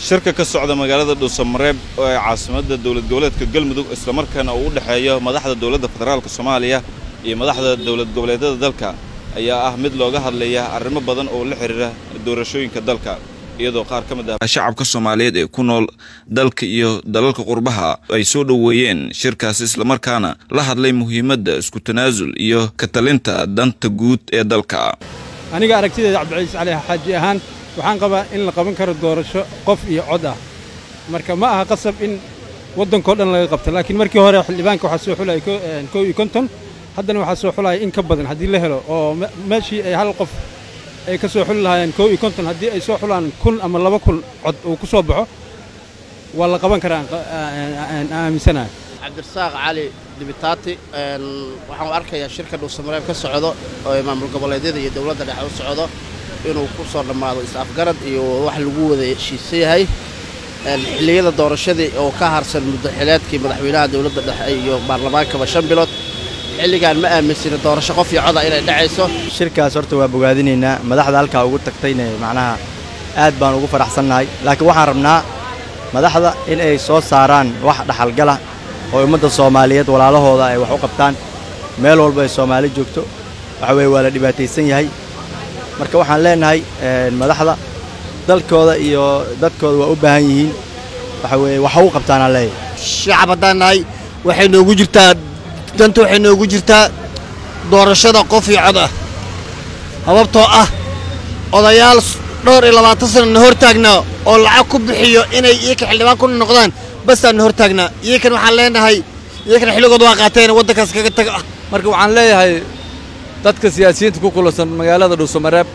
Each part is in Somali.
shirka ka socda magaalada dhuusamareeb ee caasimadda dowlad goboleedka galmudug islamarkaana uu u dhexeeyo madaxda dowladda federaalka soomaaliya iyo madaxda dowlad goboleedyada dalka ayaa ah mid looga hadlaya arrimo badan oo la xidhiira doorashooyinka dalka iyadoo qaar ka mid ah shacabka soomaaliyeed ee ku nool dalka iyo dalalka qurbaha ay soo dhoweeyeen shirkaasi islamarkaana la hadlay muhiimadda isku tanaasul iyo ka talinta danta guud ee dalka aniga aragtideeda cabdicaiis cali xaaji ahaan waxaan qabaa in la qaban karo doorasho qof iyo cod ah marka ma aha qasab in waddankao dhan laga qabto laakiin markii hore xildhibaanka waxaa soo xulaya kow iyo konton haddana waxaa soo xulaya in ka badan haddii la helo oo meeshii ay hal qof ay ka soo xuli lahaayeen kow iyo konton haddii ay soo xulaan kun ama laba kun cod uu ku soo baxo waa la qaban karaa aan aaminsanahay cabdirasaaq cali dibitaati waxaan u arkayaa shirka dhuusamareeb ka socdo oo maamul goboleedyada iyo dowladda dhexe u socdo inuu ku soo dhammaado is-afgarad iyo wax lagu wada heshiisan yahay xilliyada doorashadii oo ka harsan muddo xileedkii madaxweynaha dowladda dhexe iyo baarlamaankaba shan bilood xilligaan ma aaminsina doorasho qof iyo coda inay dhacayso shirkaas horta waa bogaadinaynaa madaxda halkaa ugu tagtayna macnaha aad baan ugu faraxsannahay laakiin waxaan rabnaa madaxda in ay soo saaraan wax dhaxalgala oo ummadda soomaaliyeed walaalahooda ay wax u qabtaan meel walba ay soomaali joogto waxa weeye waa la dhibaataysan yahay marka waxaan leennahay madaxda dalkooda iyo dadkooda waa u baahan yihiin waxa weeye wax u qabtaanaan leeyahay shacab haddaan nahay waxay noogu jirtaa danta waxay noogu jirtaa doorashada qof iyo cod ah sababtoo ah odayaal dhowr iyo labaatan sana na hor taagnaa oo lacag ku bixiyo inay iyaka xildhibaan ku noqdaan basaan na hor taagnaa iyakan waxaan leenahay iyakana xilligood waa qaateen waddankaas kaga taga marka waxaan leeyahay dadka siyaasiyiinta ku kulansan magaalada dhuusamareeb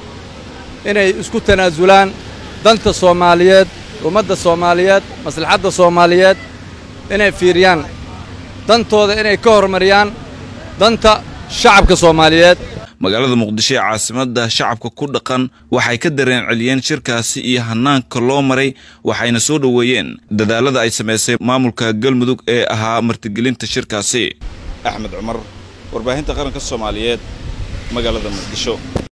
inay isku tanaasulaan danta soomaaliyeed ummadda soomaaliyeed maslaxadda soomaaliyeed inay fiiriyaan dantooda inay ka horumariyaan danta shacabka soomaaliyeed magaalada muqdisho ee caasimadda shacabka ku dhaqan waxay ka dareen celiyeen shirkaasi iyo hanaanka loo maray waxayna soo dhoweeyeen dadaalada ay samaysay maamulka galmudug ee ahaa martigelinta shirkaasi axmed cumar warbaahinta qaranka soomaaliyeed magaalada muqdisho